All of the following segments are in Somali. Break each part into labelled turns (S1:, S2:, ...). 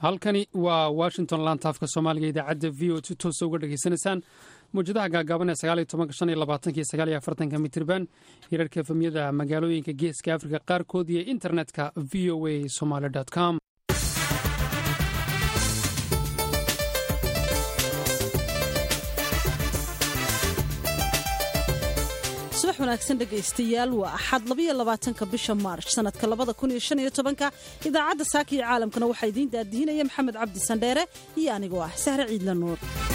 S1: halkani waa washington lantaafka soomaaliga idaacadda v o si toosa uga dhegaysanaysaan mawjadaha gaagaaban ee sagaaliyo tobanka shan iyo labaatanka iyo sagaal iyo afartanka mitirban hirarka efemyada magaalooyinka geeska afrika qaarkood iyo internetka v o a somaali com
S2: subax wanaagsan dhegaystayaal waa axad labaiyo labaatanka bisha maarch sanadka labada kun iyo shan iyo tobanka idaacadda saaka iyo caalamkana waxaa idiin daadihinaya maxamed cabdi sandheere iyo anigoo ah sahre ciidla nuur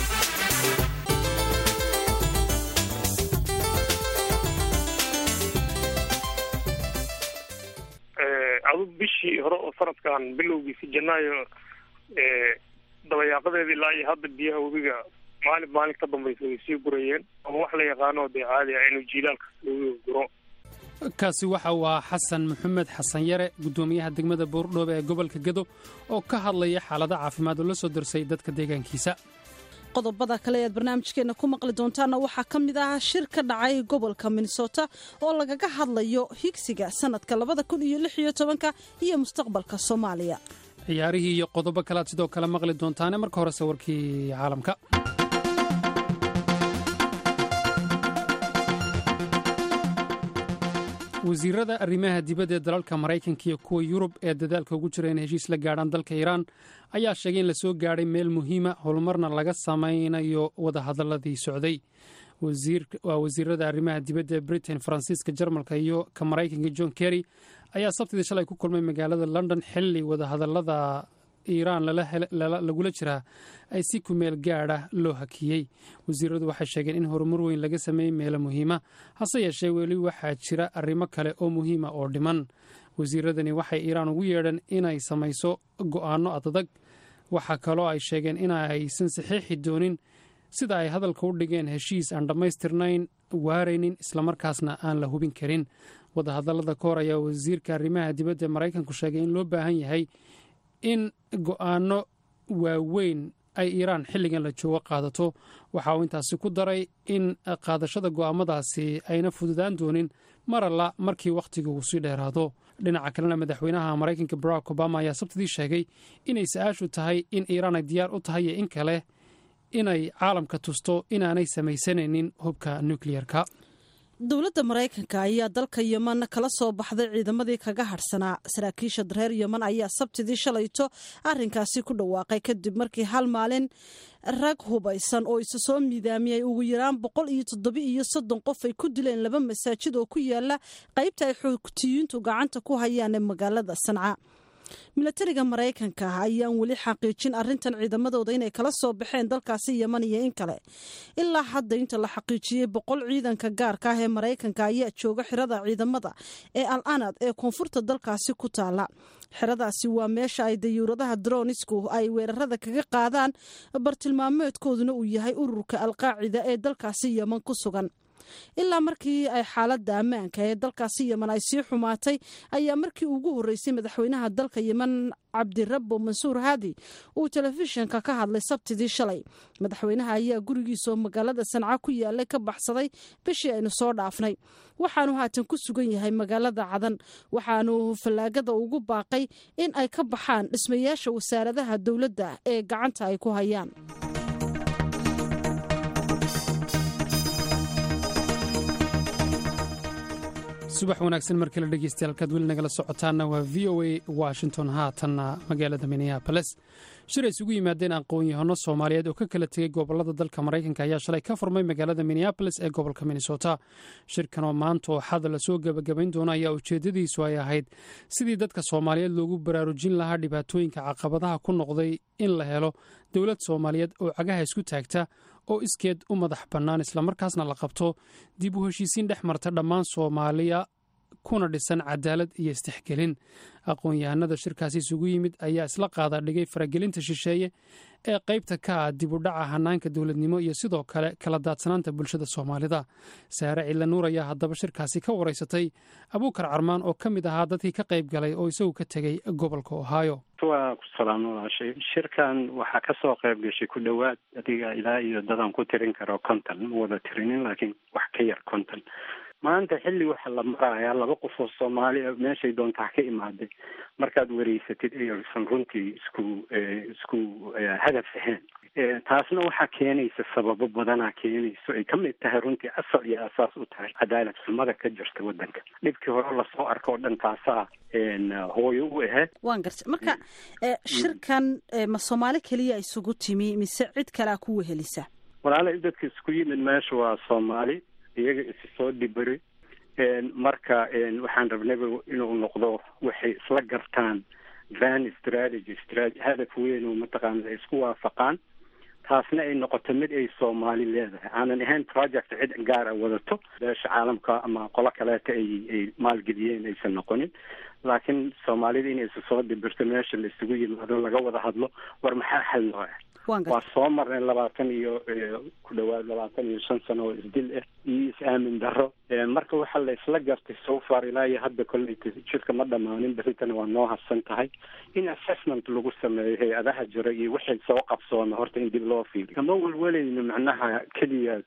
S3: adug bishii hore oo sanadkan bilowgiisi janaayo dabayaaqadeeda ilaa iyo hadda biyaha webiga maalin maalin ka dambaysa way sii gurayeen ama wax la yaqaano dee caadi ah inuu jiilaalka webiga guro
S1: kaasi waxa waa xasan maxamed xasan yare guddoomiyaha degmada boordhoobe ee gobolka gedo oo ka hadlaya xaalada caafimaad oo la soo darsay dadka deegaankiisa
S2: qodobada kale ead barnaamijkeenna ku maqli doontaanna waxaa ka mid ah shir ka dhacay gobolka minnesota oo lagaga hadlayo higsiga sanadka labada kun iyo lix iyo tobanka iyo mustaqbalka soomaaliya
S1: ciyaarihii iyo qodobo kalead sidoo kale maqli doontaane marka horese warkii caalamka wasiirada arrimaha dibadda ee dalalka maraykanka iyo kuwa yurub ee dadaalka ugu jira in heshiis la gaadhaan dalka iiraan ayaa sheegay in lasoo gaadhay meel muhiima howlmarna laga samaynayo wadahadaladii socday waa wasiirada arrimaha dibadda ee britain faransiiska jarmalka iyo ka maraykanka john kerry ayaa sabtidii shalay ku kulmay magaalada london xilli wadahadalada iiraan lagula jiraa ay si kumeel gaadha loo hakiyey wasiiradu waxay sheegeen in horumar weyn laga sameeyey meelo muhiima hase yeeshee weli waxaa jira arrimo kale oo muhiima oo dhiman wasiiradani waxay iiraan ugu yeedheen inay samayso go'aano adadag waxaa kaloo ay sheegeen inaysan saxiixi doonin sida ay hadalka u dhigeen heshiis aan dhammaystirnayn waaraynin islamarkaasna aan la hubin karin wadahadallada ka hor ayaa wasiirka arrimaha dibadda maraykanku sheegay in loo baahan yahay in go'aano waaweyn ay iiraan xilligan la joogo qaadato waxa uu intaasi ku daray in qaadashada go'aamadaasi ayna fududaan doonin mar alla markii wakhtiga uu sii dheeraado dhinaca kalena madaxweynaha maraykanka barack obama ayaa sabtidii sheegay inay sa-aashu tahay in iiraan ay diyaar u tahay iyo in kale inay caalamka tusto inaanay samaysanaynin hubka nukliyerka
S2: dowladda maraykanka ayaa dalka yeman kala soo baxday ciidamadii kaga hadhsanaa saraakiisha reer yeman ayaa sabtidii shalayto arinkaasi ku dhawaaqay kadib markii hal maalin rag hubaysan oo isa soo miidaamiyay ugu yaraan boqol iyo toddoba iyo soddon qof ay ku dileen laba masaajid oo ku yaala qaybta ay xoogtiyiintu gacanta ku hayaan ee magaalada sanca milatariga maraykanka ayaan weli xaqiijin arintan ciidamadooda inay kala soo baxeen dalkaasi yeman iyo in kale ilaa hadda inta la xaqiijiyey boqol ciidanka gaarka ah ee maraykanka ayaa jooga xirada ciidamada ee al anad ee koonfurta dalkaasi ku taala xeradaasi waa meesha ay dayuuradaha dronisku ay weerarada kaga qaadaan bartilmaameedkooduna uu yahay ururka alqaacida ee dalkaasi yeman ku sugan ilaa markii ay xaaladda ammaanka ee dalkaasi yeman ay sii xumaatay ayaa markii ugu horreysay madaxweynaha dalka yeman cabdirabbo mansuur haadi uu telefishinka ka hadlay sabtidii shalay madaxweynaha ayaa gurigiisa oo magaalada sanca ku yaalay ka baxsaday bishii aynu soo dhaafnay waxaanu haatan ku sugan yahay magaalada cadan waxaanu fallaagada ugu baaqay in ay ka baxaan dhismayaasha wasaaradaha dowladda ee gacanta ay ku hayaan
S1: subax wanaagsan mar kale dhegeystayaal halkaad weli nagala socotaanna waa v o a washington haatanna magaalada minneaboles shir ay isugu yimaadeen aqoon-yahano soomaaliyeed oo ka kala tegey gobolada dalka maraykanka ayaa shalay ka furmay magaalada minneaboles ee gobolka minnesota shirkan oo maanta oo xada lasoo gebagabayn doono ayaa ujeedadiisu ay ahayd sidii dadka soomaaliyeed loogu baraarujin lahaa dhibaatooyinka caqabadaha ku noqday in la helo dowlad soomaaliyeed oo cagaha isku taagta oo iskeed u madax bannaan islamarkaasna la qabto dib u heshiisiin dhex marta dhammaan soomaaliya kuna dhisan cadaalad iyo istixgelin aqoon-yahanada shirkaasi isugu yimid ayaa isla qaada dhigay faragelinta shisheeye ee qaybta ka ah dib u dhaca hanaanka dowladnimo iyo sidoo kale kala daadsanaanta bulshada soomaalida saare cilla nuur ayaa haddaba shirkaasi ka waraysatay abuukar carmaan oo ka mid ahaa dadkii ka qayb galay oo isagu ka tegey gobolka ohio
S4: waa ku salaam walaashay shirkan waxaa kasoo qayb gashay ku dhowaad adiga ilaa iyo dadan ku tirin karo konton ma wada tirinin laakiin wax ka yar konton maanta xilli waxa la marayaa laba qof oo soomaali meeshay doontaa ka imaaday markaad wareysatid aysan runtii isku isku hadaf ahayn taasna waxaa keenaysa sababo badanaa keenayso ay kamid tahay runtii asal iyo asaas u tahay cadaalad xumada ka jirta wadanka dhibkii hore lasoo arko oo dhan taasaa hooyo u ahayd
S2: waan garta marka shirkan ma soomaali keliya isugu timi mise cid kalea ku wehelisa
S4: walaala dadka isku yimid meesha waa soomaali iyaga isi soo dhibari marka waxaan rabnaba inuu noqdo waxay isla gartaan van strategy strategy hadaf weyn oo mataqaana ay isku waafaqaan taasna ay noqoto mid ay soomaali leedahay aanan ahayn project cid gaar a wadato beesha caalamka ama qolo kaleeta ay ay maalgeliyeen aysan noqonin laakiin soomaalida inay isu soo dhibirto meesha la isugu yimaado laga wada hadlo war maxaa xal loo ah waa soo marnay labaatan iyo ku dhawaad labaatan iyo shan sano oo isdil ah iyo is-aamin daro marka waxaa la isla gartay so far ilaa iyo hadda kolley jidka ma dhamaanin berritana waa noo hadsan tahay in assessment lagu sameeyo hay-adaha jira iyo wixii soo qabsoona horta in dib loo fiiriyo kama welwelayno macnaha keliya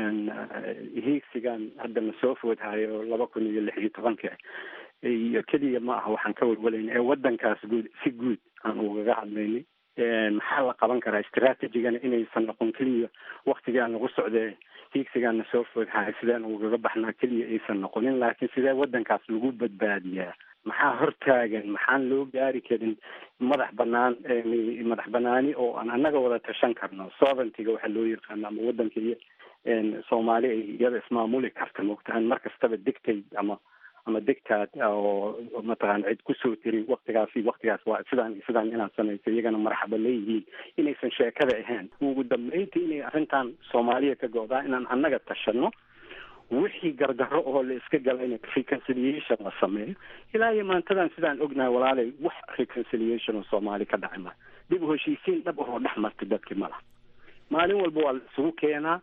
S4: hiigsigan hadda na soo foodhayo laba kun iyo lix iyo tobanka iyo keliya ma aha waxaan ka welwelayna ee wadankaas guud si guud aan ugaga hadlaynay maxaa la qaban karaa strategigana inaysan noqon keliya waktigaan lagu socdee hiigsigaana soo foodhahay sideen ugaga baxnaa keliya aysan noqonin laakiin sidee wadankaas lagu badbaadiyaa maxaa hortaagan maxaan loo gaari karin madax banaan madax banaani oo aan annaga wada tashan karno sovereigntyga waxaa loo yaqaano ama wadanka iyo soomaali ay iyada ismaamuli karta mogtahan mar kastaba dictate ama ama dictaad oo mataqaana cid kusoo tiri waktigaasi waktigaas waa sidaan sidaan inaad samayso iyagana marxaba leeyihiin inaysan sheekada ahayn ugu dambeyntii inay arrintan soomaaliya ka go-daa inaan annaga tashano wixii gardarro oo la iska galayna reconciliation la sameeyo ilaa iyo maantadan sidaan ognahay walaalay wax reconciliation oo soomaali ka dhacay ma dib u heshiisiin dhab ahoo dhex martay dadkii malaha maalin walba waa la isugu keenaa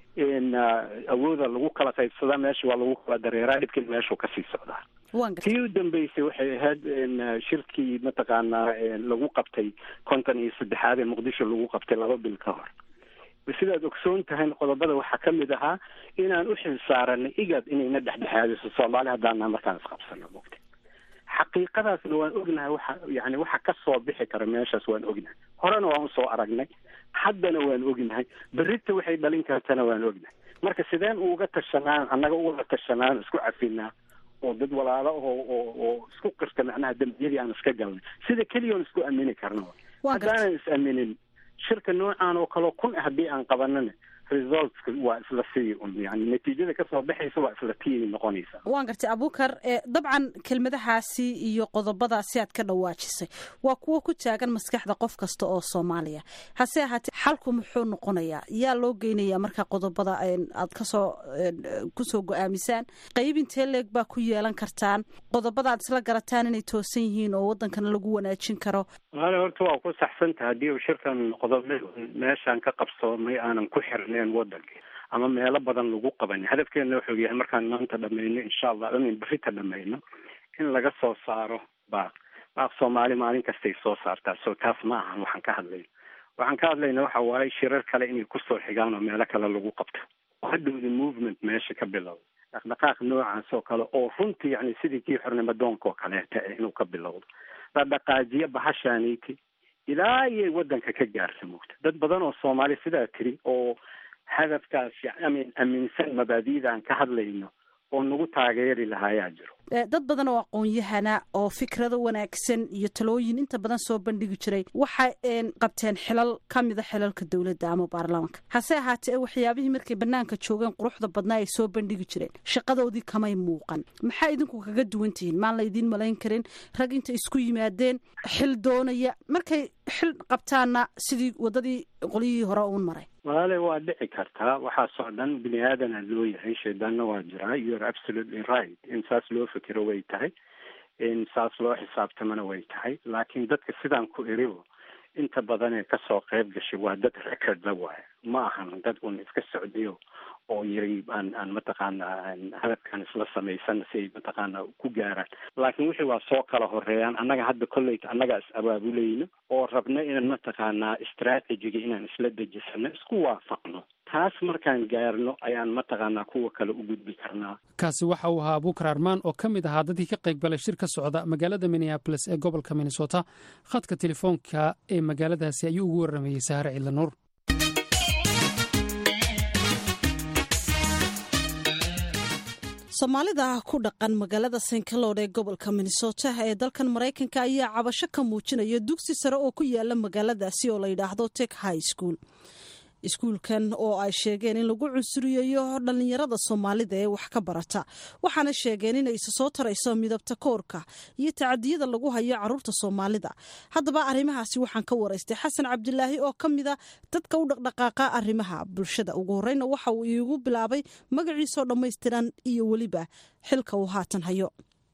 S4: awooda lagu kala qaybsadaa meesha waa lagu kala dareeraa dhibkin meeshuu kasii socdaa tii u dambeysay waxay ahayd shirkii mataqaanaa lagu qabtay konton iyo saddexaad ee muqdisho lagu qabtay laba bil ka hor sidaad ogsoon tahay qodobada waxaa kamid ahaa inaan u xil saaranay igad inayna dhexdhexaadiso soomaali haddaana markaan isqabsano mogta xaqiiqadaasna waan ognahay waxa yani waxa kasoo bixi kara meeshaas waan ognahay horena waan usoo aragnay haddana waan ognahay berrita waxay dhalin kartana waan ognahay marka sideen uga tashanaan annaga uga tashanaan isku cafinaa oo dad walaalo oo oo oo isku qirta macnaha dembiyadii aan iska galnay sida keliya oon isku aamini karno haddaanan is aaminin shirka noocan oo kaleo kun haddii aan qabanana resultska waa isla sii un yani natiijada kasoo baxaysa waa isla tii noqonaysa
S2: waan gartay abukar dabcan kelmadahaasi iyo qodobadaasi aad ka dhawaajisay waa kuwo ku taagan maskaxda qof kasta oo soomaaliya hase ahaatee xalku muxuu noqonayaa yaa loo geynayaa marka qodobada aad kasoo kusoo go-aamisaan qayb intee leeg baa ku yeelan kartaan qodobada aad isla garataan inay toosan yihiin oo wadankana lagu wanaajin karo
S4: walaali horta waa ku saxsanta haddii uu shirkan noqdo meeshaan ka qabsoomay aanan ku xirnayn wadanka ama meelo badan lagu qaban hadafkeena wuxuu yahay markaan maanta dhamayno insha allah amin berita dhamayno in laga soo saaro baaq baaq soomaali maalin kastay soo saartaa so taas ma ahan waxaan ka hadlayna waxaan ka hadlayna waxa waaye shirar kale inay kusoo xigaan oo meelo kale lagu qabto hadhowda movement meesha ka bilowda dhaqdhaqaaq noocaas oo kale oo runtii yani sidii kii xornimo doonka oo kaleeta inuu ka bilowdo la dhaqaajiyo bahashaaniiti ilaa iyay wadanka ka gaarsa mogta dad badan oo soomaali sidaa tiri oo hadafkaas yamin aaminsan mabaadi'da aan ka hadlayno oo nagu taageeri lahaayaa jiro
S2: dad badan oo aqoon-yahana oo fikrado wanaagsan iyo talooyin inta badan soo bandhigi jiray waxay qabteen xilal ka mida xilalka dowladda ama baarlamaanka hase ahaatee waxyaabihii markay banaanka joogeen quruxda badnaa ay soo bandhigi jireen shaqadoodii kamay muuqan maxaa idinku kaga duwan tihiin maan la idiin malayn karin rag inta isku yimaadeen xil doonaya markay xil qabtaanna sidii wadadii qolyihii hore uun maray
S4: walaale waa dhici kartaa waxaasoo dhan bini aadana loo yahay shaydaanna waa jiraa youare absolutely right in saas loo fikiro way tahay in saas loo xisaabtamana way tahay laakiin dadka sidaan ku iribo inta badan ee kasoo qayb gashay waa dad record la waayo ma ahan dad un iska socdayo oo yiri aan aan mataqaana hadafkan isla samaysan si ay mataqaana ku gaaraan laakiin wixii waa soo kala horeeyaan annaga hadda kolleyta annaga is abaabulayno oo rabno inaan mataqaanaa strategiga inaan isla dejisano isku waafaqno taas markaan gaarno ayaan mataqaanaa kuwa kale u gudbi karnaa
S1: kaasi waxa uu ahaa abuukar armaan oo ka mid ahaa dadkii ka qayb galay shir ka socda magaalada minneabolis ee gobolka minnesota khadka telefoonka ee magaaladaasi ayuu ugu warramayey sahare ciidanuur
S2: soomaalida ku dhaqan magaalada st calood ee gobolka minnesota ee dalkan maraykanka ayaa cabasho ka muujinaya dugsi sare oo ku yaala magaaladaasi oo la yidhaahdo tek high school iskuulkan oo ay sheegeen in lagu cunsuriyeeyo dhallinyarada soomaalida ee wax ka barata waxaana sheegeen inay isa soo tarayso midabta koorka iyo tacadiyada lagu hayo caruurta soomaalida haddaba arrimahaasi waxaan ka waraystay xasan cabdilaahi oo ka mida dadka u dhaqdhaqaaqa arrimaha bulshada ugu horeyna waxa uu iigu bilaabay magaciisoo dhammaystiran iyo weliba xilka uu haatan hayo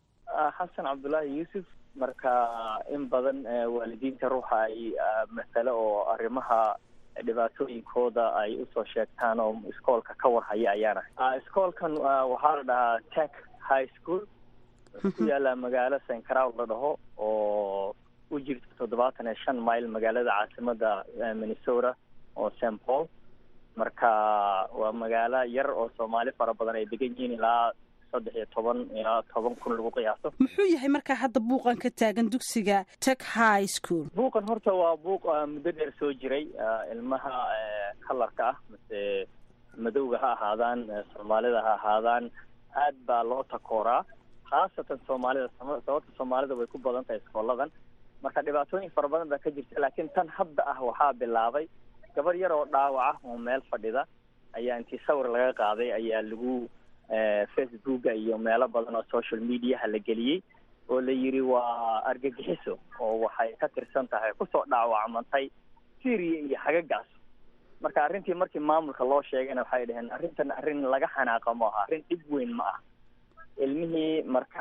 S5: xasan cabdulaahi yuusuf marka in badan waalidiinta ruuxa ay masale oo arrimaha dhibaatooyinkooda ay usoo sheegtaan oo iskoolka ka warhaya ayaana iskoolkan waxaa la dhahaa tech high school wuxuu ku yaalaa magaalo st crow la dhaho oo u jirta toddobaatan iyo shan mile magaalada caasimada minnesota oo st paul marka waa magaalo yar oo soomaali fara badan ay degan yihiin ilaa saddex iyo toban ilaa toban kun lagu qiyaaso
S2: muxuu yahay markaa hadda buuqan ka taagan dugsiga tech high school
S5: buuqan horta waa buuq muddo dheer soo jiray ilmaha kalarka ah mase madowga ha ahaadaan soomaalida ha ahaadaan aad baa loo takooraa khaasatan soomaalida sababta soomaalida way ku badan tahay iskooladan marka dhibaatooyin fara badan baa ka jirta laakiin tan hadda ah waxaa bilaabay gabar yar oo dhaawaca oo meel fadhida ayaa intii sawir laga qaaday ayaa lagu facebooka iyo meelo badan oo social mediaha la geliyey oo la yidhi waa argagixiso oo waxay ka tirsan tahay kusoo dhaawacmantay syria iyo xagagaas marka arrintii markii maamulka loo sheegayna waxay dhaheen arrintan arrin laga xanaaqa ma aha arrin dhib weyn ma ah ilmihii marka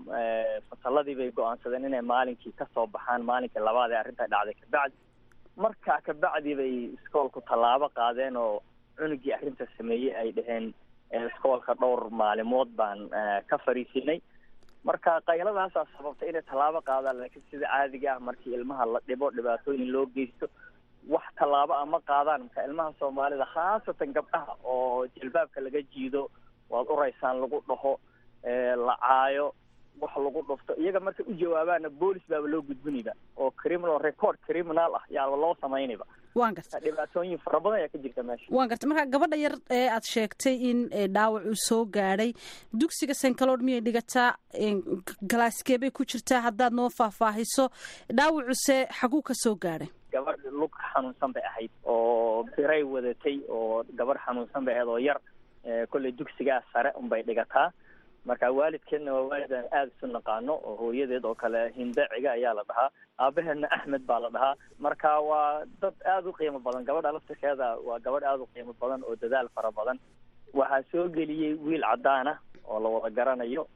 S5: fasalladii bay go-aansadeen inay maalinkii kasoo baxaan maalinkii labaad ee arrinta dhacday kabacdi marka kabacdi bay iskoolku tallaabo qaadeen oo cunugii arrinta sameeyey ay dhaheen iskoolka dhowr maalimood baan ka fariisinay marka qayladaasaa sababtay inay tallaabo qaadaan laakiin sida caadiga ah markii ilmaha la dhibo dhibaatooyin loo geysto wax tallaabo ah ma qaadaan marka ilmaha soomaalida khaasatan gabdhaha oo jilbaabka laga jiido waad uraysaan lagu dhaho la caayo wax lagu dhufto iyaga markay u jawaabaana boolis baaba loo gudbinayba oo criminal record criminal ah yaaba loo samaynayba
S2: waan garta
S5: dhibaatooyin fara badan ayaa ka jirta meesha
S2: waan garta marka gabadha yar ee aad sheegtay in dhaawac uu soo gaadhay dugsiga sankalood miyay dhigataa galaaskeebay ku jirtaa haddaad noo faahfaahiso dhaawacuse xaguu ka soo gaadhay
S5: gabadh lug xanuunsan bay ahayd oo biray wadatay oo gabadh xanuunsan bay ahayd oo yar kolley dugsigaa sare unbay dhigataa marka waalidkeedna waa waalid aan aada isu naqaano oo hooyadeed oo kale hindaciga ayaa la dhahaa aabaheedna axmed baa la dhahaa marka waa dad aada u qiimo badan gabadha laftirkeeda waa gabadh aada u qiimo badan oo dadaal fara badan waxaa soo geliyey wiil cadaan ah oo la wada garanayo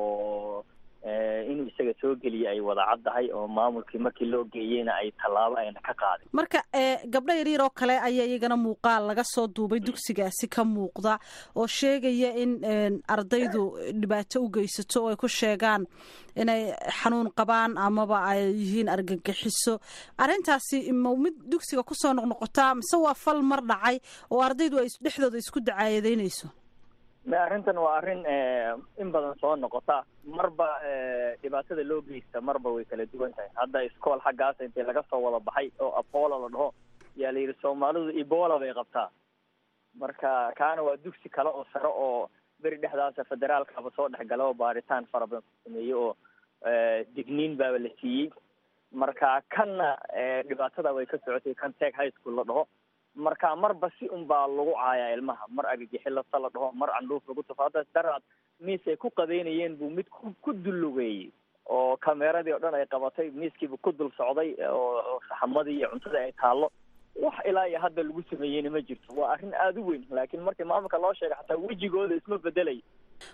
S5: oo inuu isaga soo geliyey ay wada caddahay oo maamulkii markii loo geeyeyna ay tallaabo ayna ka qaadin
S2: marka gabdho yaryar oo kale ayaa iyagana muuqaal laga soo duubay dugsigaasi ka muuqda oo sheegaya in ardaydu dhibaato u geysato oo ay ku sheegaan inay xanuun qabaan amaba ay yihiin argagixiso arrintaasi ma mid dugsiga kusoo noqnoqotaa mise waa fal mar dhacay oo ardaydu ay dhexdooda isku dacaayadeynayso
S5: arrintan waa arrin in badan soo noqota marba dhibaatada loo geysta marba way kala duwan tahay hadda iskool xaggaas intii laga soo wada baxay oo apollo la dhaho yaa la yidhi soomaalidu ebola bay qabtaa marka kaana waa dugsi kale oo sare oo beri dhexdaasa federaalkaba soo dhexgala oo baaritaan fara badan ku sameeyey oo digniin baaba la siiyey marka kanna dhibaatada way ka socotay kan teg high school la dhaho marka marba si un baa lagu caayaa ilmaha mar agagixilasa la dhaho mar candhuuf lagu tufo hadda daraad miis ay ku qadeynayeen buu mid ku ku dullugeeyey oo kameeradii oo dhan ay qabatay miiskiibu ku dul socday oo saxamadii iyo cuntadii ay taallo wax ilaa iyo hadda lagu sameeyeyna ma jirto waa arrin aada u weyn laakiin markii maamulka loo sheegay xataa wejigooda isma bedelay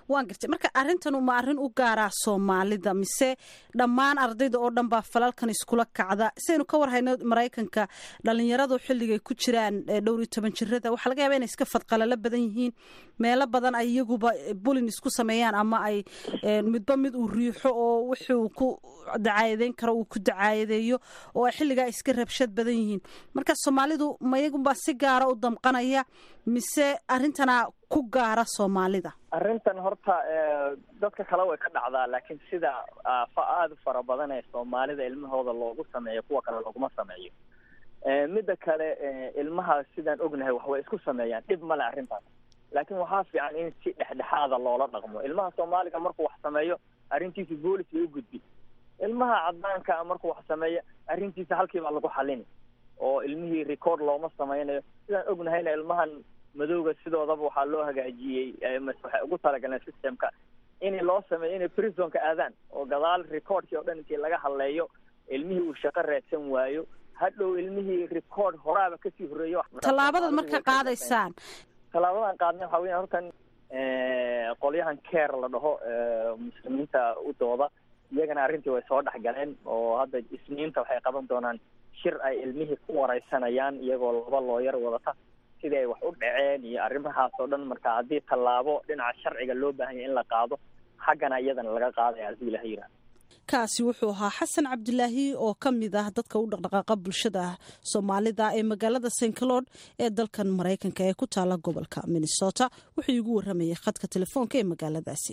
S2: waan gartay marka arrintan ma arrin u gaaraa soomaalida mise dhammaan ardayda oo dhan baa falalkan iskula kacda sidaynu ka warhayno maraykanka dhalinyaradu xilligay ku jiraan dhowr iyo toban jirada waxaa laga yaaba inay iska fadqalalo badan yihiin meelo badan ay iyaguba bulin isku sameeyaan ama ay midba mid uu riixo oo wuxuu ku dacaayadeyn karo uu ku dacaayadeeyo oo ay xilligaa iska rabshad badan yihiin marka soomaalidu ma iyagunbaa si gaara u damqanaya mise arrintana ku gaara soomaalida
S5: arrintan horta dadka kale way ka dhacdaa laakiin sida aada u fara badan ee soomaalida ilmahooda loogu sameeyo kuwa kale looguma sameeyo midda kale ilmaha sidaan ognahay wax way isku sameeyaan dhib male arrintaas laakiin waxaa fiican in si dhexdhexaada loola dhaqmo ilmaha soomaaliga markuu wax sameeyo arrintiisa boolis bay u gudbi ilmaha cadaanka markuu wax sameeyo arrintiisa halkiibaa lagu xalini oo ilmihii record looma sameynayo sidaan ognahayna ilmahan madowga sidoodaba waxaa loo hagaajiyey waxay ugu talagaleen systemka in loo sameeyo inay prisonka aadaan oo gadaal recordkii o dhan intii laga hadleeyo ilmihii uu shaqo raadsan waayo hadhow ilmihii record horaaba kasii horreeyo
S2: tallaabadaad marka qaadaysaan
S5: tallaabadan qaadnay waxaa weya hortan qolyahan care la dhaho muslimiinta u dooda iyagana arrintii way soo dhex galeen oo hadda isniinta waxay qaban doonaan shir ay ilmihii ku wareysanayaan iyagoo laba looyar wadata sidii ay wax u dhaceen iyo arrimahaas oo dhan marka haddii tallaabo dhinaca sharciga loo baahanya in la qaado xaggana iyadana laga qaadaya haddii ilaha yidhaha
S2: kaasi wuxuu ahaa xasan cabdilaahi oo ka mid ah dadka u dhaqdhaqaaqa bulshada soomaalida ee magaalada st cloud ee dalkan maraykanka ee ku taala gobolka minnesota wuxuu iigu waramayay khadka telefoonka ee magaaladaasi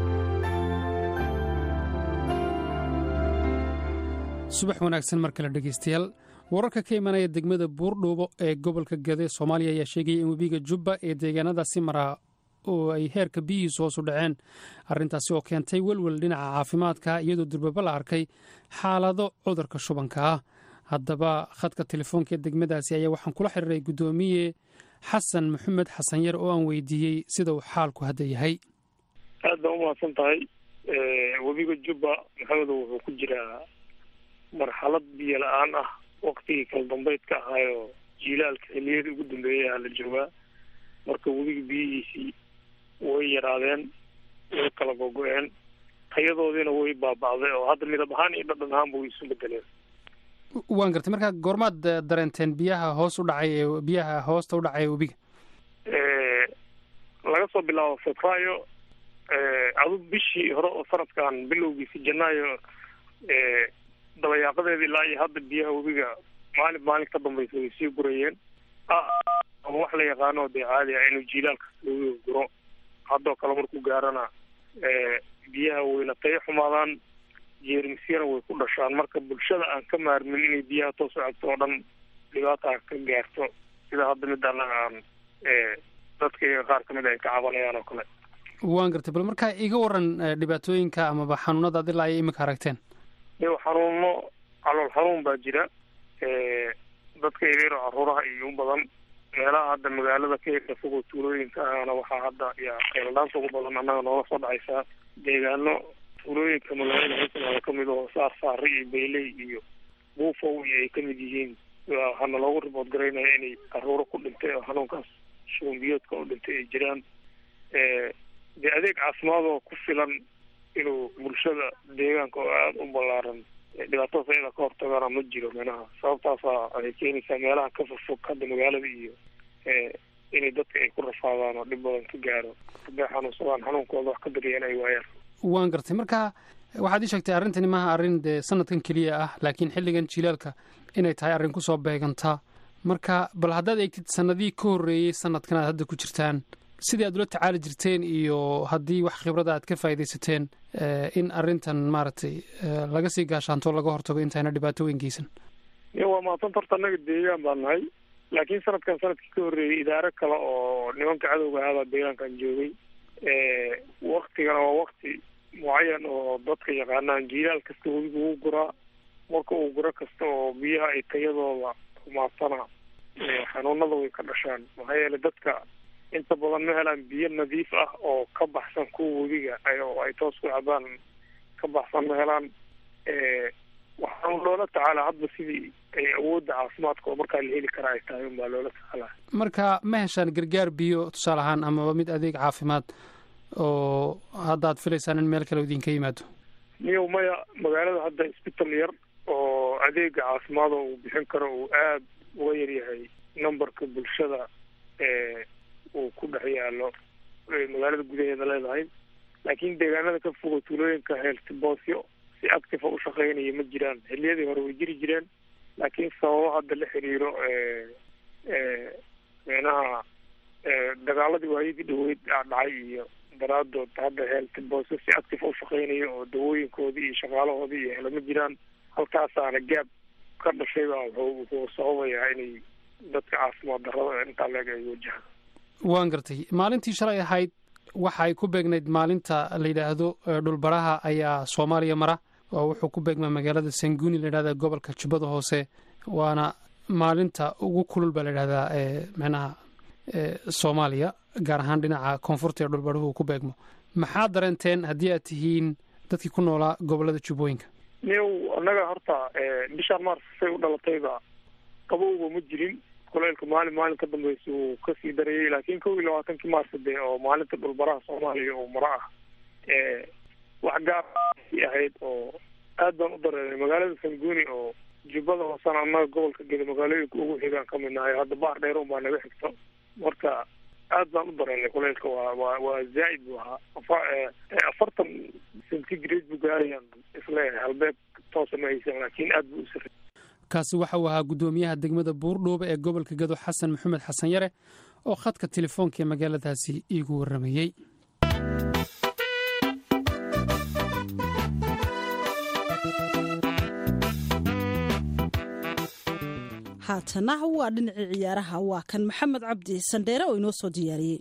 S1: subax wanaagsan mar kale dhegeystayaal wararka ka imanaya degmada buurdhuubo ee gobolka gade soomaaliya ayaa sheegaya in webiga jubba ee deegaanadaasi maraa oo ay heerka biyihiisu hoosu dhaceen arrintaasi oo keentay welwel dhinaca caafimaadka iyadoo durbaba la arkay xaalado cudurka shubanka ah haddaba khadka telefoonka ee degmadaasi ayaa waxaan kula xiriiray guddoomiye xasan maxamed xasan yar oo aan weydiiyey sida uu xaalku hadda yahay
S3: aad baa umahadsan tahay webiga jubba maxamedo wuxuu ku jiraa marxalad biyo la-aan ah waktigii kala dambeydka ahaayo jiilaalka xiliyadii ugu dambeeyay aha la joogaa marka webiga biyihiisii way yaraadeen way kala gogo-een tayadoodiina way baaba'day oo hadda midab ahaan iyo dhadhan ahaanba way isu bedeleen
S1: waan gartay marka goormaad dareenteen biyaha hoos u dhacay ee biyaha hoosta u dhacay ee webiga
S3: laga soo bilaabo febraayo adu bishii hore oo sanadkan bilowgiisi janaayo dabayaaqadeeda ilaa iyo hadda biyaha webiga maalin maalin ka dambaysa way sii gurayeen ama wax la yaqaano dee caadi ah inuu jiilaalka webiga guro haddoo kale markuu gaarana biyaha wayna tayo xumaadaan jeermisyana way ku dhashaan marka bulshada aan ka maarmin inay biyaha toos u cabto oo dhan dhibaata ka gaarto sida hadda mid annaga aan dadka iyaga qaar kamid ay ka cabanayaan oo kale
S1: waan gartay bal markaa iga waran dhibaatooyinka amaba xanuunada ad ilaa ay imika aragteen
S3: iyo xanuuno calool xanuun baa jira dadka yareero caruuraha iyo u badan meelaha hadda magaalada ka yarka fogoo tuulooyinka ahana waxaa hadda yaa qayladhaanta ugu badan annaga noola soo dhacaysaa deegaano tuulooyinka magaalada hirsanaada kamid oo saar saari iyo bayley iyo buufow iyo ay kamid yihiin waxaana loogu ribood garaynaya inay caruuro ku dhintay oo xanuunkaas shubanbiyoodka u dhintay ay jiraan dee adeeg caafimaad oo ku filan inuu bulshada deegaanka oo aada u ballaaran dhibaatadaas ayada ka hortagana ma jiro meelaha sababtaasa ay keenaysaa meelaha ka fogfog hadda magaalada iyo inay dadka ay ku rafaadaan oo dhib badan ka gaaro hadday xanuunsadaan xanuunkooda wax ka dariyeen ay waayaan
S1: waan gartay marka waxaad ii sheegtay arrintani maaha arrin dee sanadkan keliya ah laakiin xilligan jilaalka inay tahay arrin kusoo beegantaa marka bal haddaad eegtid sanadihii ka horreeyey sanadkan aad hadda ku jirtaan sidii aad ula tacaali jirteen iyo haddii wax khibrada aad ka faaidaysateen in arrintan maaragtay laga sii gaashaanto laga hortago intayna dhibaato weyn geysan
S3: ya waa mahadsanta horta annaga deegaan baan nahay laakiin sanadkan sanadkii ka horreeyey idaaro kale oo nimanka cadowga ahaabaa deegaankan joogay waktigana waa wakti mucayan oo dadka yaqaanaan jiilaal kasta webiga wuu guraa marka uu guro kasta oo biyaha ay tayadooda xumaatana xanuunada way ka dhashaan maxaa yeelay dadka inta badan ma helaan biyo nadiif ah oo ka baxsan kuwa webiga oo ay toos ku cabaan ka baxsan ma helaan waxaan loola tacaalaa hadba sidii ay awoodda caafimaadka oo markaa la heli kara ay tahay unbaa loola tacaalaa
S1: marka ma heshaan gargaar biyo tusaale ahaan amaba mid adeeg caafimaad oo haddaad filaysaan in meel kale idinka yimaado
S3: niyow maya magaalada hadda isbital yar oo adeega caafimaada uu bixin karo uu aada uga yaryahay numberka bulshada ee uu ku dhex yaalo magaalada gudaheeda leedahay laakiin deegaanada ka fogo tuulooyinka heeltiboosyo si active u shaqeynaya ma jiraan xiliyadii hore way jiri jireen laakiin sababo hadda la xiriiro micnaha dagaaladii waayadii dhaweyd dhacay iyo daraadood hadda heeltiboosyo si active u shaqeynaya oo dawooyinkoodii iyo shaqaalahoodii iyo hele ma jiraan halkaasaana gaab ka dhashay baa wuxuu wuxuu sababayaa inay dadka caafimaad darrada intaa leeg ay wajahaan
S1: waan gartay maalintii shalay ahayd waxa ay ku beegnayd maalinta la yidhaahdo dhulbaraha ayaa soomaaliya mara oo wuxuu ku beegmaa magaalada sanguni la yidhahda gobolka jubbada hoose waana maalinta ugu kulul baa la yidhahdaa micnaha soomaaliya gaar ahaan dhinaca koonfurta ee dhulbaruhu ku beegmo maxaad dareenteen haddii aad tihiin dadkii ku noolaa gobolada jubbooyinka
S3: niyow annaga horta bishaan mars say u dhalatayba qabowba ma jirin kuleylka maalin maalin ka dambeysa uu kasii darayay laakiin kow iyo labaatankii maarsa dee oo maalinta dhulbaraha soomaaliya oo mara ah wax gaar ahayd oo aad baan u dareemay magaalada sanguni oo jubbada hoosena annaga gobolka geda magaalooyinka ugu xigaan ka mid nahay hadda baar dheer un baa naga xigto marka aad baan u dareemay kuleylka waa waa waa zaa'id buu ahaa afartan centigrade buu gaarayaan isleeyahay halbeeg toosa ma haysan laakiin aad buu u sarey
S1: kaasi waxa uu ahaa guddoomiyaha degmada buurdhuuba ee gobolka gado xasan maxamed xasan yare oo khadka telefoonka ee magaaladaasi iigu warramayey
S2: haatana waa dhinacii ciyaaraha waa kan maxamed cabdi sandheere oo inoo soo diyaariyey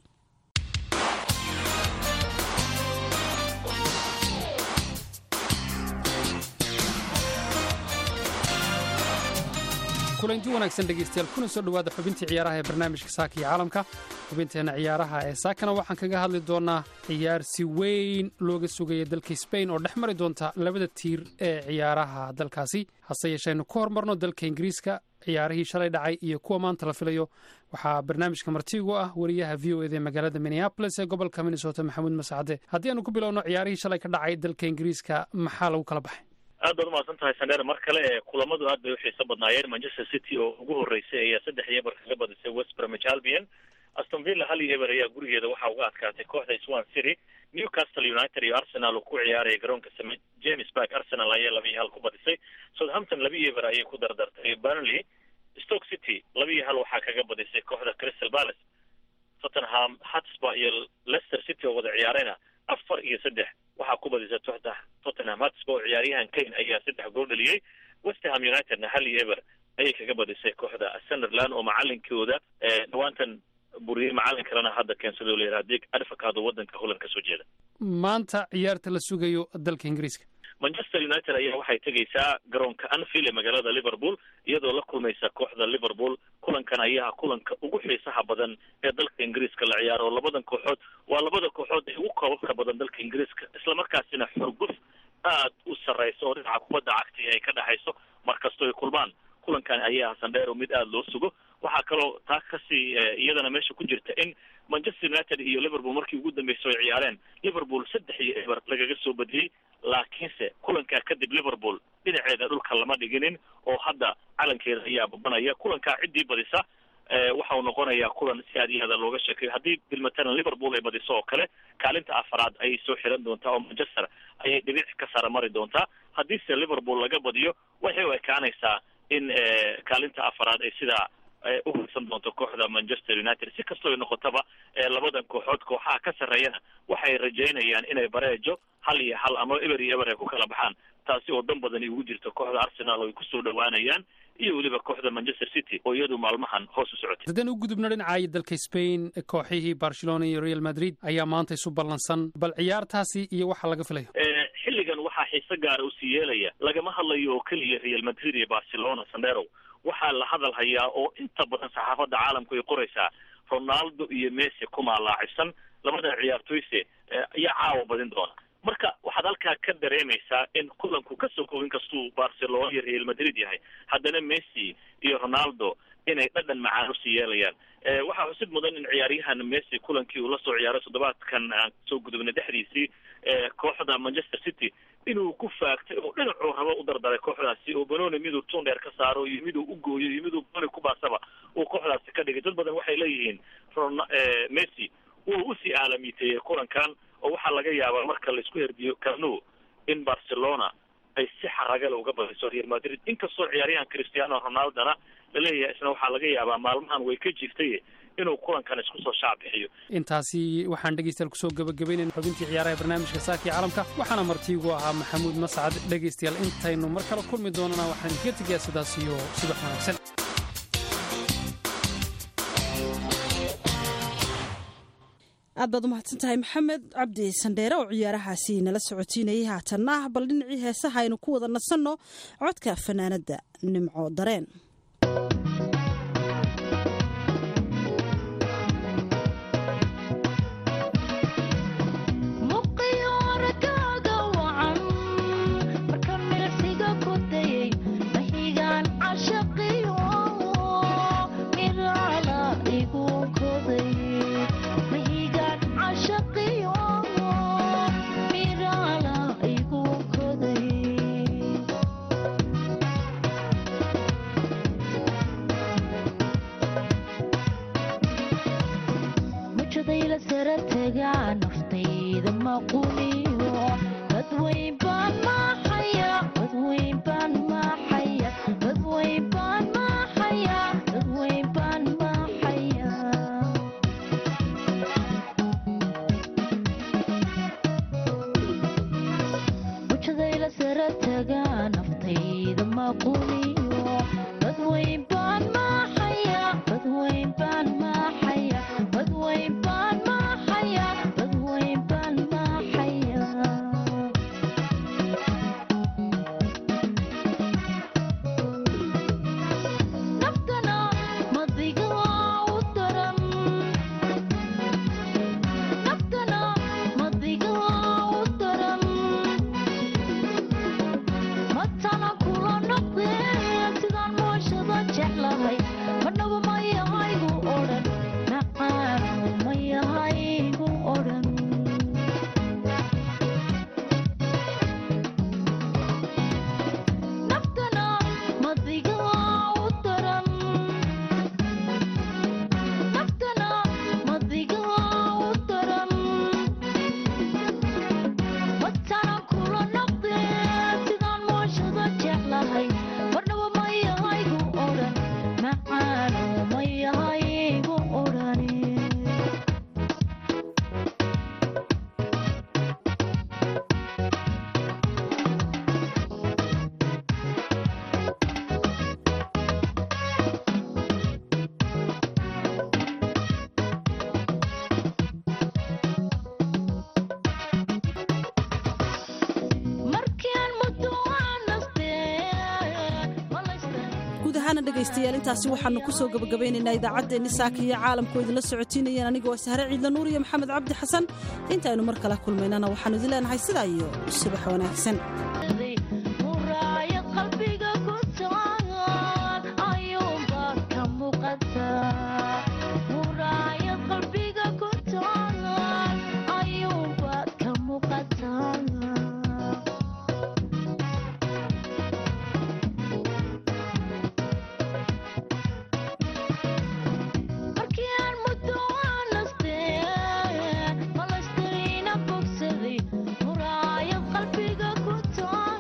S1: kulanti wanaagsan dhegeystayaal kuna soo dhowaada xubintii ciyaaraha ee barnaamijka saaka iyo caalamka xubinteenna ciyaaraha ee saakana waxaan kaga hadli doonaa ciyaar si weyn looga sugaya dalka sbain oo dhex mari doonta labada tiir ee ciyaaraha dalkaasi hase yeeshaynu ku hormarno dalka ingiriiska ciyaarihii shalay dhacay iyo kuwa maanta la filayo waxaa barnaamijka martigu ah wariyaha v o ed ee magaalada minneabolis ee gobolka minnesota maxamuud mascade haddii aanu ku bilowno ciyaarihii shalay ka dhacay dalka ingiriiska maxaa lagu kala baxay
S6: aad baad umahadsan tahay sandheer mar kale kulamadu aad bay uxiiso badnaayeen manchester city oo ugu horeysay ayaa saddex iyo eber kaga badisay west bromwich albion aston villa hal iyo eber ayaa gurigeeda waxaa uga adkaatay kooxda swan city newcastle united iyo arsenal oo ku ciyaaraya garoonka st james park arsenal ayaa laba iyo hal ku badisay southampton laba iyo eber ayay ku dardartay burnley stoke city laba iyo hal waxaa kaga badisay kooxda crystal palace tottenham hotspur iyo leicester city oo wada ciyaarayna afar iyo saddex waxaa ku badisay toxda tottenham hotspur ciyaaryahan kane ayaa saddex gool dhaliyey westerham unitedna hal iyo eber ayay kaga badisay kooxda sunderland oo macalinkooda dhawaantan buriyey macalin kalena hadda keensado la yidhaha dig adfakaado waddanka holland ka soo jeeda
S1: maanta ciyaarta la sugayo dalka ingiriiska
S6: manchester united ayaa waxay tegaysaa garoonka anfield ee magaalada liverpool iyadoo la kulmaysa kooxda liverpool kulankan ayaa kulanka ugu xiisaha badan ee dalka ingiriiska la ciyaaro oo labadan kooxood waa labada kooxood ee ugu koobabka badan dalka ingiriiska islamarkaasina xurguf aad u sarreysa oo dhinaca kubadda cagti ay ka dhexayso markastoo ay kulmaan kulankan ayaa sandheero mid aada loo sugo waxaa kaloo taa kasii iyadana meesha ku jirta in manchester united iyo liverpool markii ugu dambeysay ay ciyaareen liverpool saddex iyo eber lagaga soo badiyey laakiinse kulankaa kadib liverpool dhinaceeda dhulka lama dhiginin oo hadda calankeeda ayaa babanaya kulankaa ciddii badisa waxa uu noqonayaa kulan si aad iyo aada looga sheekayo haddii bilmatalan liverpool ay badiso oo kale kaalinta afaraad ayay soo xiran doontaa oo manchester ayay dhibic ka sara mari doontaa haddiise liverpool laga badiyo waxay u ekaanaysaa in kaalinta afaraad ay sidaa u hursan doonto kooxda manchester united si kastoo ay noqotaba labadan kooxood kooxaha ka sarreeyana waxay rajaynayaan inay bareejo hal iyo hal ama eber iyo eber ay ku kala baxaan taasi oo dan badani ugu jirto kooxda arsenal oo ay kusoo dhowaanayaan iyo weliba kooxda manchester city oo iyadu maalmahan hoos u socotay
S1: haddaan u gudubno dhinacaayo dalka spain kooxihii barcelona iyo real madrid ayaa maanta isu ballansan bal ciyaartaasi iyo waxa laga filayo
S6: xilligan waxaa xiise gaara usii yeelaya lagama hadlayo oo keliya real madrid iyo barcelona sandero waxaa la hadal hayaa oo inta badan saxaafadda caalamku ay qoraysaa ronaldo iyo messi kumaa laacibsan labadan ciyaartoyse ayaa caawa badin doona marka waxaad halkaa ka dareemaysaa in kulanku ka soo koobin kastuu barcelona iyo real madrid yahay haddana messi iyo ronaldo inay dhadhan macaan usii yeelayaan waxaa xusid mudan in ciyaaryahan messi kulankii uu lasoo ciyaaray toddobaadkan aan soo gudubnay dhexdiisii kooxda manchester city inuu ku faagtay oo dhinacuu rabo u dardaray kooxdaasi oo banoni miduu tun dheer ka saaro iyo miduu u gooyo iyo miduu boni ku baasaba uu kooxdaasi ka dhigay dad badan waxay leeyihiin messi wuu usii aalamiiteeyey kulankan oo waxaa laga yaabaa marka laisku herdiyo cano in barcelona ay si xaragale uga badiso real madrid inkastoo ciyaaryahan cristiano ronaldona laleeyahay isna waxaa laga yaabaa maalmahan way ka jirtay inuu kulankan isku soo shaac bixiyo
S1: intaasi waxaan dhegeystayaal kusoo gabagabaynayna xubintii ciyaaraha barnaamijka saakii caalamka waxaana martiigu ahaa maxamuud mascad dhegaystayaal intaynu mar kale kulmi doonana waxaan idinkaga tegayaa sidaas iyo subax wanaagsan
S2: aad baad u mahadsan tahay maxamed cabdi sandheere oo ciyaarahaasi nala socotiinayay haatanna bal dhinacii heesaha aynu ku wada nasanno codka fanaanadda nimco dareen dhegaystayaal intaasi waxaanu ku soo gabagabaynaynaa idaacaddeenni saaka iyo caalamku idinla socotiinayeen anigoo sahre ciidla nuur iyo maxamed cabdi xasan intaynu mar kale kulmaynana waxaanu idin leenahay sidaa iyo subax wanaagsan
S7: qalbiga ku taa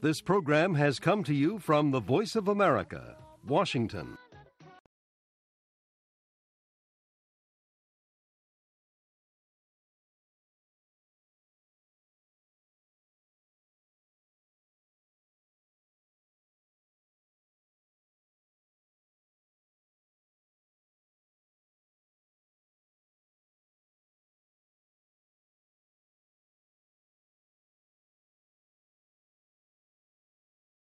S7: This program has come to you from the Voice of America, Washington.